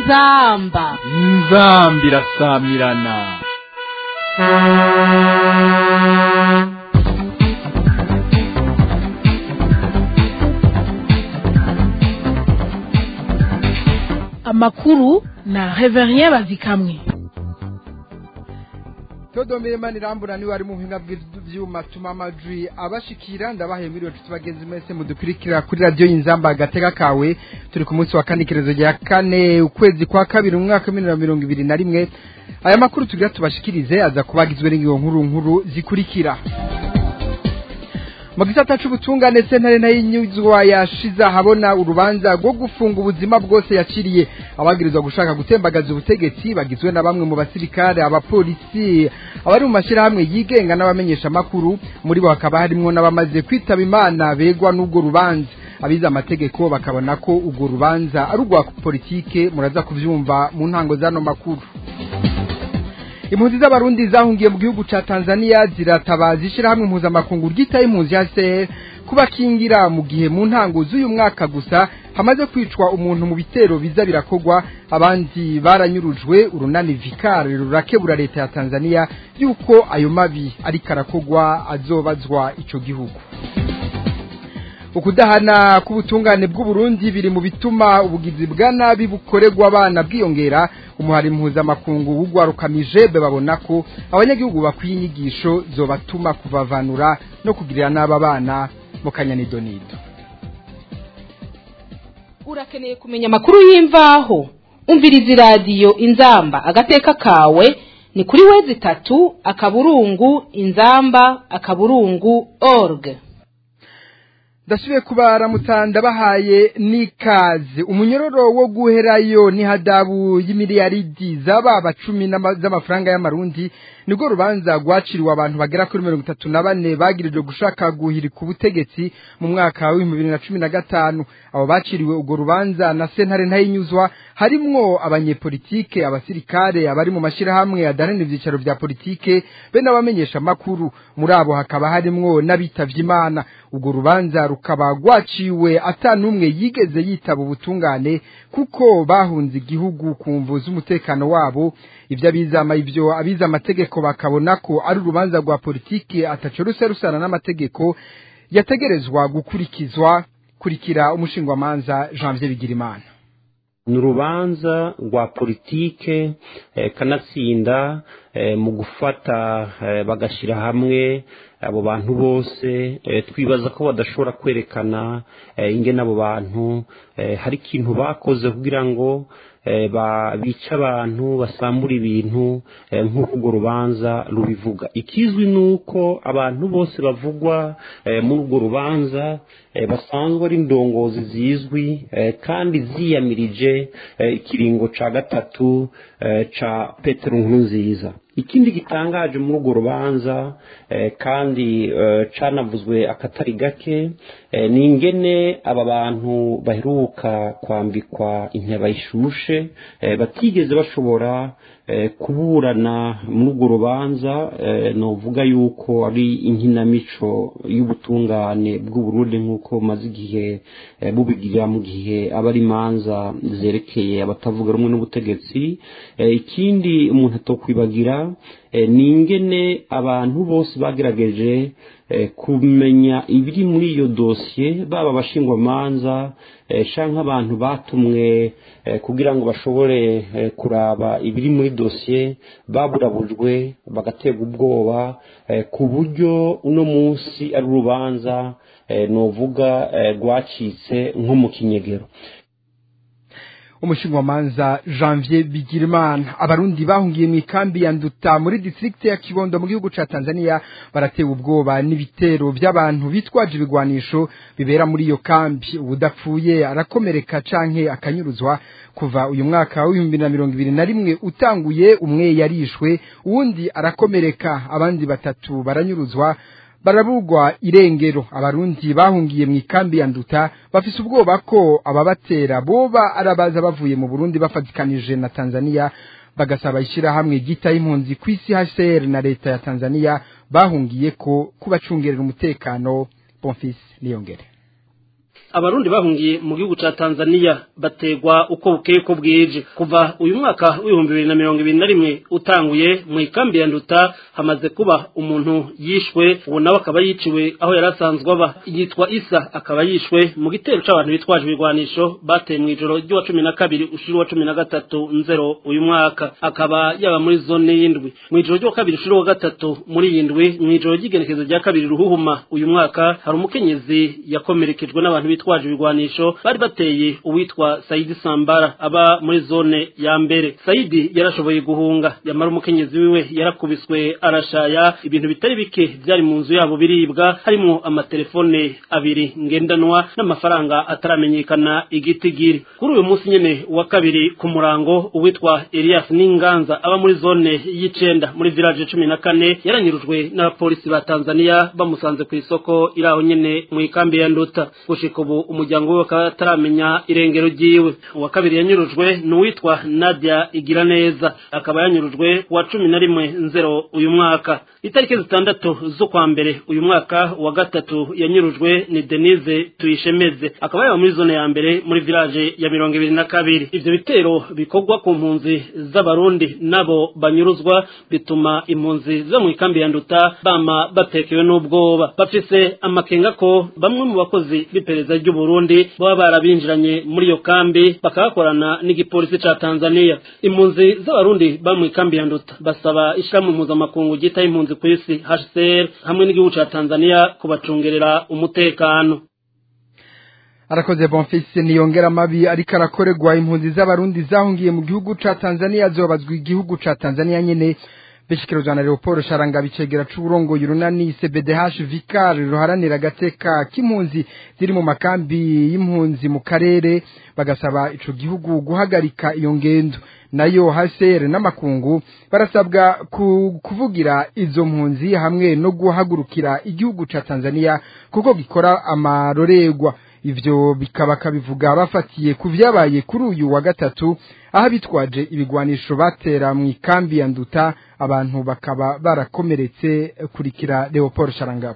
inzamba inzamba irasamirana amakuru na reverien bazikamwe Todomire manirambura ni wari mu buhinga bw'ivyuma tuma amajwi abashikira ndabahe muri yo tubagenzi mwese mudukurikira kuri radio y'inzamba agateka kawe turi ku munsi wa kane ikirezo rya kane ukwezi kwa kabiri mu mwaka wa mirongo ibiri na rimwe aya makuru tugira tubashikirize aza kubagizwe n'ingingo nkuru nkuru zikurikira mu gisata c'ubutungane sentare nayinyuzwa yashiza habona urubanza rwo gufunga ubuzima bwose yaciriye abagirizwa gushaka gutembagaza ubutegetsi bagizwe na bamwe mu basirikare abapolisi abari mu mashyirahamwe yigenga n'abamenyesha amakuru muri bo hakaba harimwo n'abamaze kwitaba imana begwa n'ubwo rubanza abize amategeko bakabona ko urwo rubanza ari urwa politike muraza kuvyumva mu ntango z'ano makuru impunzi z'abarundi zahungiye mu gihugu ca Tanzania ziratabaza ishirahamwe mpuzamakungu ryitaye impunzi ya CR kubakingira mu gihe mu ntango z'uyu mwaka gusa hamaze kwicwa umuntu mu bitero biza birakogwa abandi baranyurujwe urunani vikare rurakebura leta ya Tanzania yuko ayo mabi ariko arakogwa azobazwa ico gihugu ukudahana k'ubutungane bw'uburundi biri mu bituma ubugizi bwa nabi bukorerwa abana bwiyongera umuhari mpuzamakungu w'ugwarukamije babona ko abanyagihugu bakwiye inyigisho zobatuma kubavanura no kugirira n'aba bana mu kanyanidonido urakeneye kumenya amakuru y'imvaho umviriza iradiyo inzamba agateka kawe ni kuri wezi itatu akaburungu inzamba akaburungu org ndasubiye kubaramutsa ndabahaye n'ikaze umunyororo wo guherayo ni hadabu y'imiliyaridi z'ababa cumi z'amafaranga y'amarundi nibwo rubanza rwaciriwe abantu bagera kuri mirongo itatu na bane bagirijwe gushaka guhirika ubutegetsi mu mwaka w'ibihumbi bibiri na cumi na gatanu abo baciriwe urwo rubanza na sentare ntayinyuzwa harimwo abanyepolitike abasirikare abari mu mashyirahamwe adaranira ibyicaro bya politike be n'abamenyesha amakuru muri abo hakaba harimwo n'abitavye imana urwo rubanza rukaba rwaciwe atanumwe yigeze yitaba ubutungane kuko bahunze igihugu ku mvu z'umutekano wabo ivyo abizama ivyo abiza amategeko bakabona ko ari urubanza rwa politike ataco rusa rusana n'amategeko yategerezwa gukurikizwa kurikira umushingwamanza Janvier Bigirimana ni urubanza rwa politike kanatsinda mu gufata bagashyira hamwe abo bantu bose twibaza ko badashobora kwerekana ingene abo bantu hari ikintu bakoze kugira ngo bica abantu basambura ibintu nk'uko urwo rubanza rubivuga ikizwi ni uko abantu bose bavugwa muri urwo rubanza basanzwe ari indongozi zizwi kandi ziyamirije ikiringo cya gatatu cya petero nziza ikindi gitangaje muri urwo rubanza kandi canavuzwe akatari gake ni ingene aba bantu baheruka kwambikwa inteba ishushe batigeze bashobora kuburana muri urwo rubanza novuga yuko ari inkinamico y'ubutungane bw'uburundi nk'uko bumaze igihe bubigira mu gihe aba ari imanza zerekeye abatavuga rumwe n'ubutegetsi ikindi umuntu atokwibagira ni ingene abantu bose bagerageje kumenya ibiri muri iyo dosiye baba abashingwamanza cyangwa abantu batumwe kugira ngo bashobore kuraba ibiri muri dosiye baburabujwe bagaterwa ubwoba ku buryo uno munsi ari urubanza nuvuga rwacitse nko mu kinyegero umushingwamanza Janvier Bigirimana abarundi bahungiye mu ikambi ya Nduta muri district ya Kibondo mu gihugu ca Tanzania baratewe ubwoba n'ibitero by'abantu bitwaje ibigwanisho bibera muri iyo kambi ubudapfuye arakomereka canke akanyuruzwa kuva uyu mwaka w'ibihumbi na mirongo ibiri na rimwe utanguye umwe yarishwe uwundi arakomereka abandi batatu baranyuruzwa barabugwa irengero abarundi bahungiye mu ikambi ya nduta bafise ubwoba ko ababatera boba arabaza bavuye mu Burundi bafatikanije na Tanzania bagasaba ishyirahamwe ryita impunzi ku isi HCR na leta ya Tanzania bahungiye ko kubacungerera umutekano Bonfils Niyongere abarundi bahungiye mu gihugu ca Tanzania bategwa uko bukeye ko bwije kuva uyu mwaka w'ibihumbi bibiri na mirongo ibiri na rimwe utanguye mu ikambi ya nduta hamaze kuba umuntu yishwe uwo nawe akaba yiciwe aho yari asanzwe aba yitwa isa akaba yishwe mu gitero c'abantu bitwaje ibigwanisho bateye mu ijoro ry'uwa cumi na kabiri ushuri wa cumi na gatatu nzero uyu mwaka akaba yaba muri zone y'indwi mu ijoro ry'uwa kabiri ushuri wa gatatu muri iyi ndwi mu ijoro ry'igenekezo rya kabiri ruhuhuma uyu mwaka hari umukenyezi yakomerekejwe n'abantu bitwaje ibigwanisho bari bateye uwitwa Saidi Sambara aba muri zone ya mbere Saidi yarashoboye guhunga yamara umukenyezi wiwe yarakubiswe arashaya ibintu bitari bike byari mu nzu yabo biribwa harimo amatelefone abiri ngendanwa n'amafaranga ataramenyekana igitigiri kuri uyu munsi nyene wa kabiri ku murango uwitwa Elias Ninganza aba muri zone y'icenda muri village cumi na kane yaranyurujwe n'abapolisi ba Tanzania bamusanze ku isoko iraho nyene mu ikambi ya Nduta gushika ubu umuryango we bakaba bataramenya irengero ryiwe uwa kabiri yanyurujwe ni uwitwa Nadia Igiraneza akaba yanyurujwe kuwa cumi na rimwe nzero uyu mwaka itariki zitandatu z'ukwa mbere uyu mwaka wa gatatu yanyurujwe ni Denise Tuyishemeze akaba yaba muri zone ya mbere muri village ya mirongo ibiri na kabiri ivyo bitero bikorwa ku mpunzi z'abarundi nabo banyuruzwa bituma impunzi zo mu ikambi ya nduta bama batekewe n'ubwoba bafise amakenga ko bamwe mu bakozi b'iperereza ry'u Burundi baba barabinjiranye muri iyo kambi bakabakorana n'igipolisi ca Tanzania impunzi z'abarundi ba mu ikambi ya nduta basaba ishirahamwe mpuzamakungu ryitaho impunzi ku isi HCR hamwe n'igihugu ca Tanzania kubacungerera umutekano arakoze bonfise niyongera amabi ariko arakorerwa impunzi z'abarundi zahungiye mu gihugu ca Tanzania zobazwa igihugu ca Tanzania nyene bishikirozwa na Leopold Sharanga bicegera c'uburongoye urunani CBDH Vicar ruharanira agateka k'impunzi ziri mu makambi y'impunzi mu karere bagasaba ico gihugu guhagarika iyo ngendo nayo HCR n'amakungu barasabwa ku, kuvugira izo mpunzi hamwe no guhagurukira igihugu ca Tanzania kuko gikora amarorerwa ivyo bikaba kabivuga bafatiye ku vyabaye kuri uyu wa gatatu aho bitwaje ibigwanisho batera mu ikambi ya nduta abantu bakaba barakomeretse kurikira Leopold Sharangabo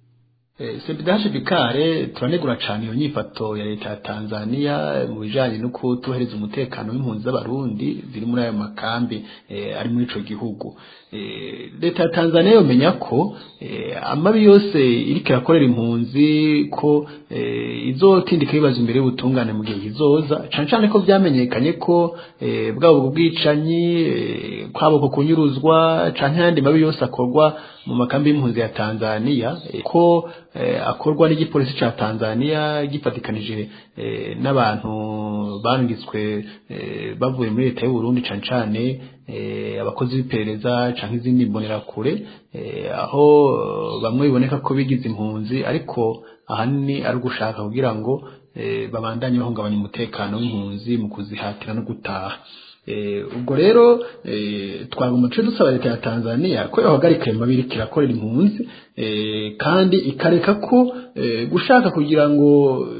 sebidaje bikare turanegura cyane iyo nyifato ya leta ya Tanzania mu bijanye no kutuhereza umutekano w'impunzi z'abarundi ziri muri ayo makambi ari muri ico gihugu leta ya Tanzania yomenya ko amabi yose iriko irakorera impunzi ko izotindika ibibazo imbere y'ubutungane mu gihe kizoza cane cane ko vyamenyekanye ko bwabo bwicanyi kwabo ko kunyuruzwa canke ayandi mabi yose akorwa mu makambi y'impunzi ya Tanzania ko akorwa n'igipolisi ca Tanzania gifatikanije n'abantu bangitswe bavuye muri leta y'u Burundi cane cane abakozi b'iperereza canke izindi mbonerakure aho bamwe biboneka ko bigize impunzi ariko ahanini ari ugushaka kugira ngo babandanye bahungabanya umutekano w'impunzi mu kuzihatira no gutaha ubwo rero twagomba duce dusaba leta ya Tanzania ko yohagarika ayo mabiri kirakorera impunzi kandi ikareka ko gushaka kugira ngo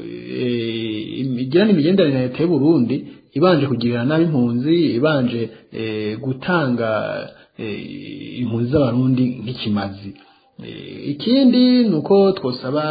igirane imigenderanire na leta y'u Burundi ibanje kugirira nabi impunzi ibanje gutanga impunzi z'abarundi nk'ikimazi ikindi ni uko twosaba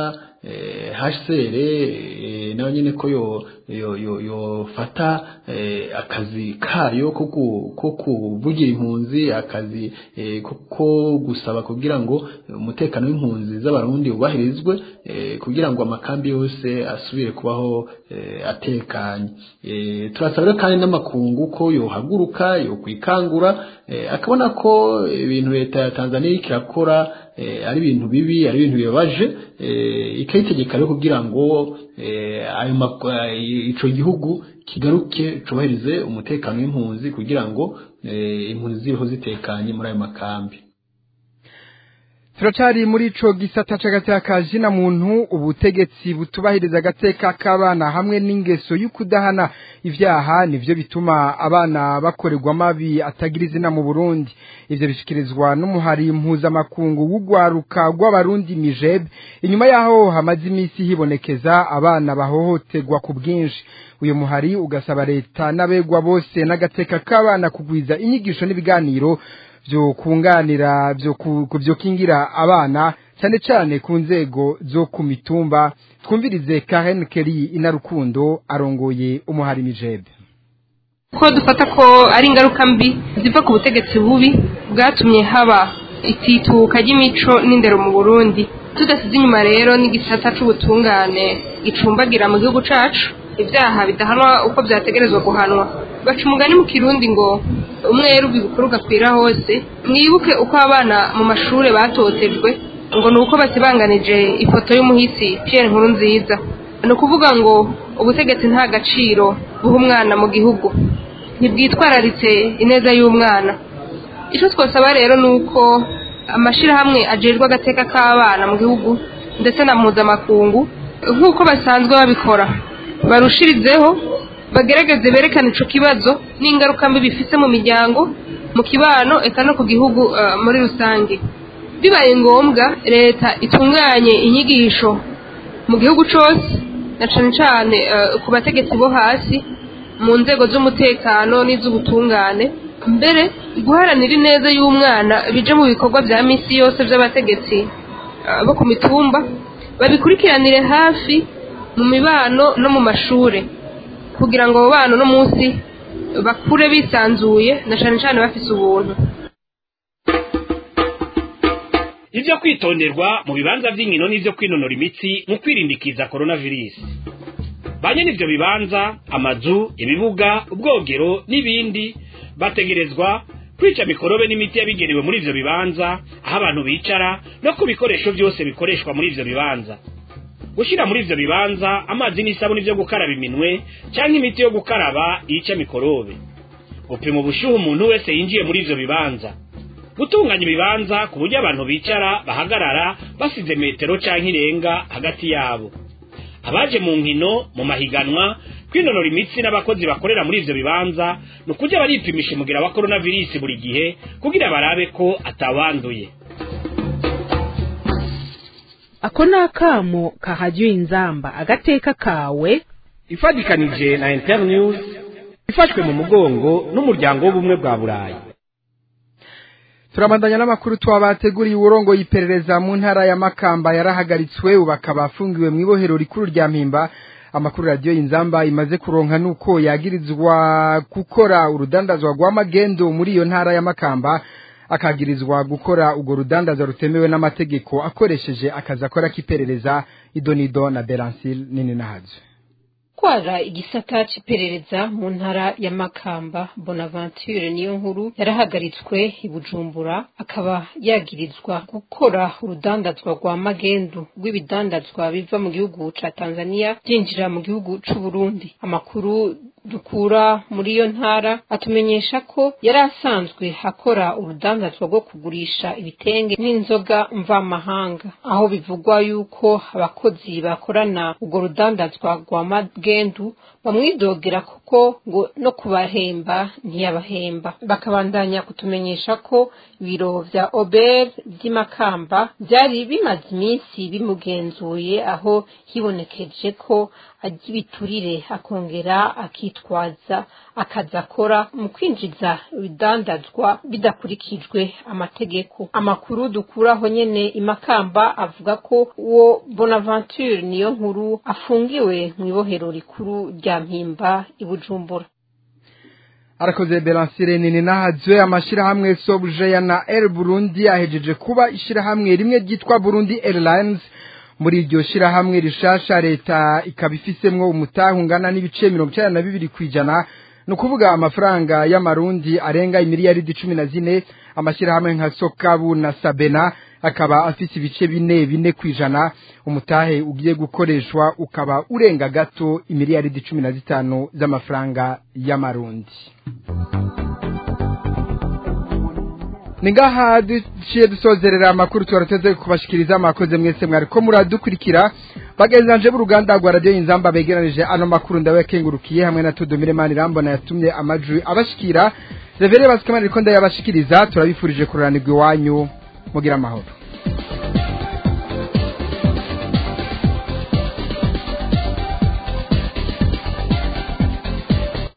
HCR nayo nyine ko yo yo yo yofata akazi kayo ko kuvugira impunzi akazi ko gusaba kugira ngo umutekano w'impunzi z'abarundi ubahirizwe kugira ngo amakambi yose asubire kubaho atekanye turasaba kandi n'amakungu ko yohaguruka yo kwikangura akabona ko ibintu leta ya Tanzania ikirakora ari ibintu bibi ari ibintu bibabaje ikayitegeka rero kugira ngo ayo ico gihugu kigaruke cubahirize umutekano w'impunzi kugira ngo impunzi ziriho zitekanye muri ayo makambi turacari muri ico gisata c'agateka ka jina muntu ubutegetsi butubahiriza agateka k'abana hamwe n'ingeso y'ukudahana ivyaha nivyo bituma abana bakorerwa mabi atagira izina mu Burundi ivyo bishikirizwa n'umuhari mpuzamakungu w'ugwaruka rw'abarundi mijeb inyuma yaho hamaze imisi hibonekeza abana bahohoterwa ku bwinshi uyu muhari ugasaba leta n'abegwa bose n'agateka k'abana kugwiza inyigisho n'ibiganiro byo kunganira byo byokingira abana cyane cyane ku nzego zo ku mitumba twumvirize Karen Kelly inarukundo arongoye umuhari mijebe ko dufata ko ari ingaruka mbi ziva ku butegetsi bubi bwatumye haba itituka ry'imico n'indero mu Burundi tudasize inyuma rero n'igisata c'ubutungane gicumbagira mu gihugu cacu ibyaha bidahanwa uko byategerezwa guhanwa baca umugani mu kirundi ngo umweru bibukuru gakwira hose mwibuke uko abana mu mashuri batotejwe ngo ni uko basibanganije ifoto y'umuhisi Pierre nkuru nziza ni ukuvuga ngo ubutegetsi nta gaciro buha umwana mu gihugu ntibwitwararitse ineza y'umwana icyo twasaba rero ni uko amashyirahamwe agerwa agateka k'abana mu gihugu ndetse na mpuzamakungu nk'uko basanzwe babikora barushirizeho bagerageze berekane icyo kibazo n'ingaruka mbi bifite mu miryango mu kibano eka no ku gihugu muri rusange bibaye ngombwa leta itunganye inyigisho mu gihugu cyose na cyane cyane ku bategetsi bo hasi mu nzego z'umutekano n'iz'ubutungane mbere guharanira ineza y'umwana bije mu bikorwa bya minsi yose by'abategetsi bo ku mitumba babikurikiranire hafi mu mibano no mu mashuri kugira ngo abo bana uno munsi bakure bisanzuye na cyane cyane bafite ubuntu ibyo kwitonderwa mu bibanza by'inkino n'ibyo kwinonora imitsi mu kwirindikiza coronavirus banye n'ibyo bibanza amazu ibibuga ubwogero n'ibindi bategerezwa kwica mikorobe n'imiti yabigenewe muri ivyo bibanza aho abantu bicara no ku bikoresho byose bikoreshwa muri ivyo bibanza gushyira muri ivyo bibanza amazi n'isabuni byo gukaraba iminwe cyangwa imiti yo gukaraba yica mikorobe gupima ubushyuhe umuntu wese yinjiye muri ivyo bibanza gutunganya ibibanza ku buryo abantu bicara bahagarara basize metero cyangwa irenga hagati yabo abaje mu nkino mu mahiganwa kwinonora imitsi n'abakozi bakorera muri ivyo bibanza ni ukujya baripimisha umugira wa coronavirus buri gihe kugira barabe ko atawanduye ako ni akamo kahajya inzamba agateka kawe ifatikanije na internews ifashwe mu mugongo n'umuryango w'ubumwe bwa burayi turabandanya n'amakuru twabateguriye uburongo y'iperereza mu ntara ya makamba yarahagaritswe ubu akaba afungiwe mu ibohero rikuru rya mpimba amakuru radiyo y'inzamba imaze kuronka nuko yagirizwa gukora urudandazwa rwa magendo muri iyo ntara ya makamba akagirizwa gukora urwo rudandaza rutemewe n'amategeko akoresheje akazi akora k'iperereza idonido na beransile nini nahazo kwara igisata c'iperereza mu ntara ya Makamba Bonaventure niyo nkuru yarahagaritswe i Bujumbura akaba yagirizwa gukora urudandazwa rwa magendu rw'ibidandazwa biva mu gihugu ca Tanzania byinjira mu gihugu c'u Burundi amakuru dukura muri iyo ntara atumenyesha ko yari asanzwe akora urudandazwa rwo kugurisha ibitenge n'inzoga mvamahanga aho bivugwa yuko abakozi bakorana urwo rudandazwa rwa magendu bamwidogera kuko ngo no kubahemba ntiyabahemba bakabandanya kutumenyesha ko ibiro vya ober vy'imakamba vyari bimaze iminsi bimugenzuye aho hibonekeje ko ajya ibiturire akongera akitwaza akazi akora mu kwinjiza ibidandazwa bidakurikijwe amategeko amakuru dukuraho nyene imakamba avuga ko uwo bonaventure niyo nkuru afungiwe mu ibohero rikuru rya mpimba i bujumbura arakoze beransire nini nahazwe amashyirahamwe sobujeya na air burundi ahejeje kuba ishyirahamwe rimwe ryitwa burundi airlines muri iryo shyirahamwe rishasha leta ikaba ifisemwo umutahe ungana n'ibice mirongo icyenda na bibiri ku ijana ni ukuvuga amafaranga y'amarundi arenga imiliyaridi cumi na zine amashyirahamwe nka sokabu na sabena akaba afise ibice bine bine ku ijana umutahe ugiye gukoreshwa ukaba urenga gato imiliyaridi cumi na zitanu z'amafaranga y'amarundi ni ngaha duciye dusozerera amakuru tubarateze kubashikiriza mwakoze mwese mwari ko muradukurikira bagenzanje b'uruganda rwa radiyo inzamba begeranije ano makuru ndabakengurukiye hamwe na tudomire mani rambona yatumye amajwi abashikira revere basikamana riko ndayabashikiriza turabifurije kururanirwa iwanyu mugira amahoro